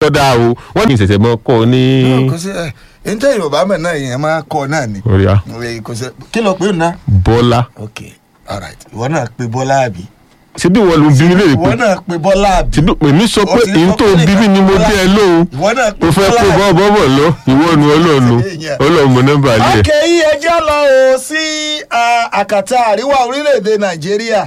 tó dáa o wọ́n ní ìṣẹ̀ṣẹ̀ mọ́ kọ́ ní. kò sí ẹ ẹ ń tẹ́ yorùbá mọ̀ náà yẹn máa kọ́ náà ni orí a Ẹ, kò sí kí ló pé ó ná. bọ́lá ok alright ìwọ náà pe bọ́lá àbí. ṣé bí wọ́n lu bí mi lè ìwọ pé náà pe bọ́lá àbí. ṣé bí èmi sọ pé Ó ti èyí sọ tó pé bí mi ni mo Bọ́lá. dé ẹ lóhùn ìwọ náà pe mo fẹ́ bọ́lá kó àbí. bọ́ bọ́bọ̀ lọ ìwọ nu ọlọ́ọ̀nu ọlọ́ọ̀mù nọ́mbà lẹ̀. ok yí ẹjẹ́ lọ o sí ah, àkàtà àríwá orílẹ̀-èdè nàìjíríà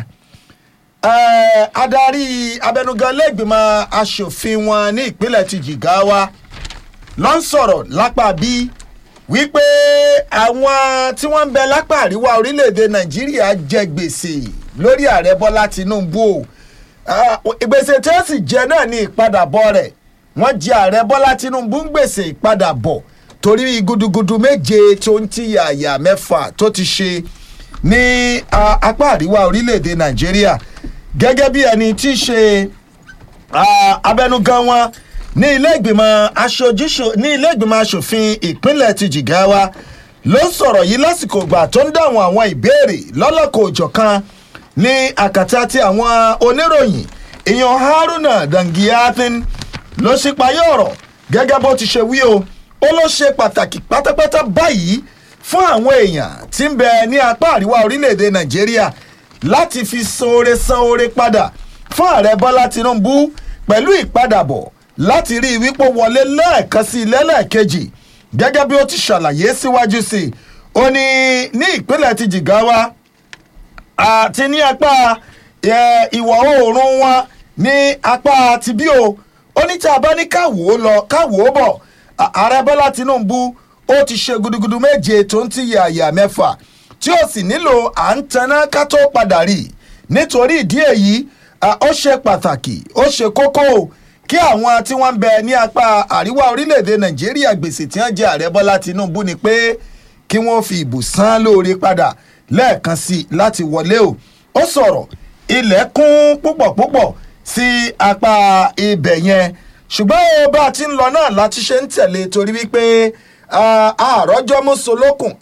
Eh, adarí abẹnugan lẹ́gbìmọ̀ asòfin wọn ní ìpínlẹ̀ ti jìgáwá ló ń sọ̀rọ̀ lápá bí wípé àwọn tí wọ́n ń bẹ lápá àríwá orílẹ̀-èdè nàìjíríà jẹ gbèsè lórí ààrẹ bọ́lá tinubu o Ah, gbèsè tí wọ́n sì jẹ náà ní ìpadàbọ̀ rẹ̀ wọ́n jẹ ààrẹ bọ́lá tinubu ń gbèsè ìpadàbọ̀ torí gudugudu méje tó ń ti yàyà mẹ́fà tó ti ṣe ní ah, apá àríwá orílẹ̀-èdè nàìjíríà gẹ́gẹ́ bí ẹni tí í ṣe ah, abẹnugan wọn ní ilé ìgbìmọ̀ aṣojúṣo ní ilé ìgbìmọ̀ asòfin ìpínlẹ̀ ti jìgáwá ló sọ̀rọ̀ yìí lásìkò ìgbà tó ń dáhùn àwọn ìbéèrè lọ́lọ́kọ̀ òjọ̀kan ní àkàtà tí àwọn oníròyìn èèyàn haruna dangiatin ló ṣípayé ọ̀rọ̀ gẹ́gẹ́ bó ti ṣe wí o ó ló ṣe pàtàkì pátápátá báyìí fún àwọn èèyàn tí ń bẹ ní apá àríwá orílẹ̀-èdè nàìjíríà láti fi sanore sanore padà fún ààrẹ bọ́lá tinubu pẹ̀lú ìpadàbọ̀ láti rí i wípé ó wọlé lẹ́ẹ̀kan sí i lẹ́lẹ́ẹ̀kejì gẹ́gẹ́ bí ó ti ṣàlàyé síwájú sí i ó ní ní ìpínlẹ̀ ti jìgáwá àti ní apá ẹ, ìwọ̀ oòrùn wọn ní apá ti bí o ó ní tí a bá ní káwò ó lọ káwò ó bọ̀ à- ààrẹ bọ́lá tinubu ó ti ṣe gudugudu méje tó ń ti yàyà mẹ́fà tí ó sì nílò à ń taná ká tó padà rí i nítorí ìdí èyí à, ó ṣe pàtàkì ó ṣe kókó o kí àwọn tí wọ́n ń bẹ ní apá àríwá orílẹ̀-èdè nàìjíríà gbèsè tí wọ́n jẹ ààrẹ bọ́lá tinubu ni pé kí wọ́n fi ìbò san lóore padà lẹ́ẹ̀kan sí i láti wọlé o ó sọ̀rọ̀ ilẹ̀ kún púpọ̀ púpọ̀ sí apá ibẹ̀ yẹn ṣùgbọ́n ó bá a ti ń lọ náà láti ṣe ń tẹ̀lé torí wípé ah, àròjọ́ mọ́sọ̀lókùn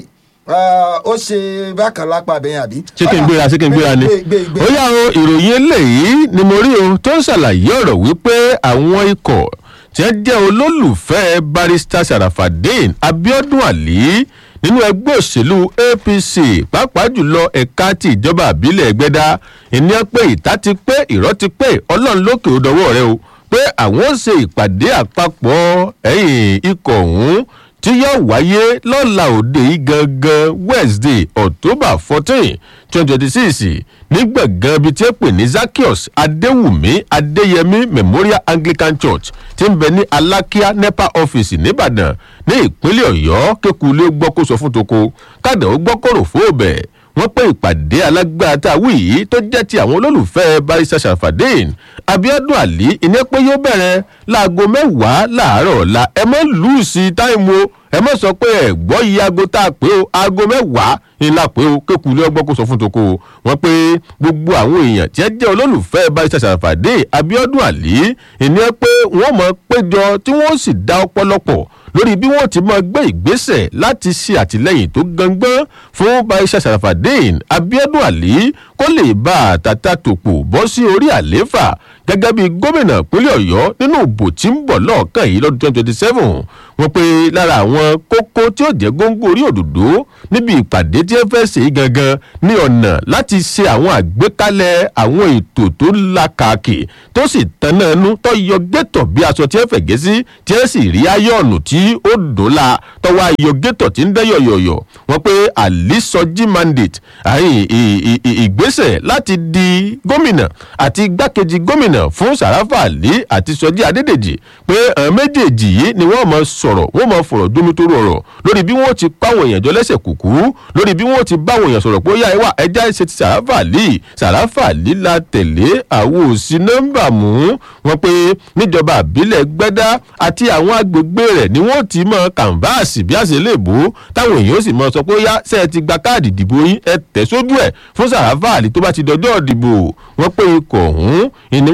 ó ṣe bákan lápá abẹ́yẹn àbí. ṣé kí n gbéra ṣé kí n gbéra ni gbé gbé gbé. ó yá o ìròyìn eléyìí ni mo rí o tó ń ṣàlàyé ọ̀rọ̀ wípé àwọn ikọ̀ tí wọ́n jẹ́ olólùfẹ́ barista sarafadeen abiodun ali nínú ẹgbẹ́ òṣèlú apc pàápàá jùlọ ẹ̀ka ti ìjọba àbílẹ̀ ẹgbẹ́dá ìníyàn pé ìta ti pé ìrọ́ ti pé ọlọ́run lókè ó dọwọ́ rẹ o pé àwọn ó ṣe ìpàdé àpapọ̀ ẹ̀yìn ikọ̀ ọ̀hún tí yóò wáyé lọ́la òde yìí gangan wednesday october fourteen twenty twenty six ní gbọ̀ngàn ibi tí ó pè ní zakios adéwùmí adéyẹmí memorial anglican church tí ń bẹ ní alákíá nepa office nìbàdàn ní ìpínlẹ̀ ọ̀yọ́ kékulé gbọ́ kó sọ fún toko kádà ó gbọ́ kóró fóòbẹ̀ wọ́n pé ìpàdé alágbára tá a wí yìí tó jẹ́ ti àwọn olólùfẹ́ barista sharafadeen abiodun ali ìní pé yóò bẹ̀rẹ̀ láago mẹ́wàá láàárọ̀ ọ̀la ẹ mọ́ lùsì táìmù o ẹ mọ́ sọ pé ẹ gbọ́ iye aago tá a pé o aago mẹ́wàá ńlá pé o kékulé ọgbọ́n kó sọ fún toko o wọ́n pé gbogbo àwọn èèyàn tí ẹ jẹ́ olólùfẹ́ barista sharafadeen abiodun ali ìní pé wọ́n mọ̀ péjọ tí wọ́n sì dá ọpọlọpọ̀ lórí bí wọ́n ti máa gbé ìgbésẹ̀ láti ṣe àtìlẹ́yìn tó gangan fún baisha sarafadeen abiodun ali kó lè bá àtàtà tòpò bọ́ sí orí àlééfà gẹ́gẹ́ bí gómìnà ìpínlẹ̀ ọ̀yọ́ nínú ìbò tí ń bọ̀ lọ́ọ̀kan yìí lọ́dún twenty twenty seven wọ́n pe lára àwọn kókó tí ó jẹ́ góńgó orí òdòdó níbi ìpàdé tí ẹ fẹ́ ṣe yìí gangan ní ọ̀nà láti ṣe àwọn àgbékalẹ̀ àwọn ètò tó lakàkì tó sì tanná ẹnu tó yọ gẹ́tọ̀ bí aṣọ tí ẹ fẹ̀gẹ́ sí tí ẹ sì rí ayọ̀nù tí ó dòla tọwọ́ ayọ̀ gẹ́tọ̀ tí ń dẹ́ yọ̀yọ̀yọ̀ wọ́n pe àlísọjí mandate àyìn ì- ì- ì- ìgbésẹ̀ láti di gómìnà àti igbákejì gómìnà fún sàràfà àlí àti sọjí adédèjì pé àwọn méjèèjì yìí ni wọ́n mọ sọ̀rọ̀ wọ́n mọ fọ̀rọ̀ domitoro ọ̀rọ̀ lórí bí wọ́n ti páwọn èèyàn jọ lẹ́sẹ̀ kùkú lórí bí wọ́n ti báwọn èèyàn sọ̀rọ̀ pé ó yá ẹ wá ẹja ṣe ti sàràfà àlí sàràfà àlí la tẹ̀lé àwọn òsì nọ́mbà mú wọn pé níjọba àbílẹ̀ gbẹ́dá àti àwọn agbègbè rẹ̀ ni wọ́n ti mọ kànváàsì bí àṣẹ lè bò táwọn èèyàn ó sì mọ sọ pé ó yá ṣe ẹ ti gba káàdì ìdìbò yín ẹ tẹ̀ sójú ẹ̀ fún sàràfà àlí tó bá ti dọjọ́ ìdìbò wọn pé ikọ̀ ọ̀hún ìní wọn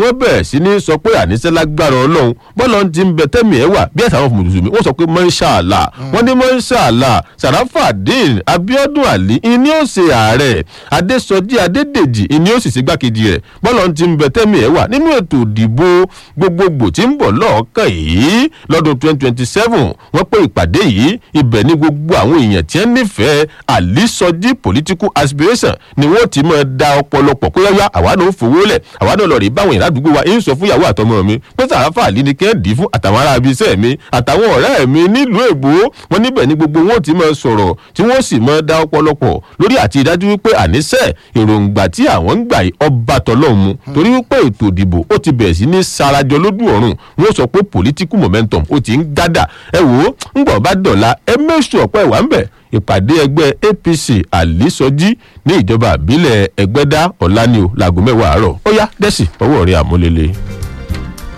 wọ́n bẹ̀rẹ̀ sí ní sọ pé àníṣe lágbára ọlọ́run bọ́lá ti ń bẹ tẹ́mi ẹ̀ wà bí ẹ̀sán àwọn mùsùlùmí wọ́n sọ pé mọ́ṣáàlà wọ́n ní mọ́ṣáàlà sàràfàdín abiodun ali ìní ó ṣe ààrẹ adésọjí adédèjì ìní ó sì ṣe gbákejì rẹ̀ bọ́lá ti ń bẹ tẹ́mi ẹ̀ wà nínú ètò ìdìbò gbogbogbò tí ń bọ̀ lọ́ọ̀kan yìí lọ́dún 2027 wọ́n pé ìpàdé yìí ibẹ̀ ní gbogbo àwọn èèyàn tí wọ́n nífẹ̀ẹ́ àlísọjí political aspiration ni wọ́n ti máa da ọ̀pọ̀lọpọ̀ pé yáyá àwa náà fowó lẹ̀ àwa náà lọ rí báwọn èèyàn ládùúgbò wa ń sọ fún ìyàwó àtọmọ mi pé sàráfà àlí ni kẹ́hìndì fún àtàwọn ará ibi iṣẹ́ mi àtàwọn ọ̀rẹ́ mi nílùú èbó wọn níbẹ̀ ní gbogbo wọn ti máa sọ̀rọ̀ tí wọ́n sì máa da ọ̀pọ̀lọpọ̀ lórí àti ìdájú wípé àníṣe èròǹgbà tí àwọn ń gbà yìí ọba tọ́lọ́ mu torí wípé ètò ìdìbò ó ti bẹ̀rẹ̀ sí ní sarajọ lójú ọ̀run wọ́n sọ pé political momentum ó ti ń gádà ẹ wò ó ń gbọ̀ bá dọ̀la ẹ mẹ́sù ọ̀pọ̀ ẹ̀wà ń bẹ̀ ìpàdé ẹgbẹ́ apc àlísọjí ní ìjọba àbílẹ̀ ẹgbẹ́dá ọ̀lànìó láago mẹ́wàá àárọ̀ ó yá dẹ́sì ọwọ́ rẹ̀ àmúlélẹ̀.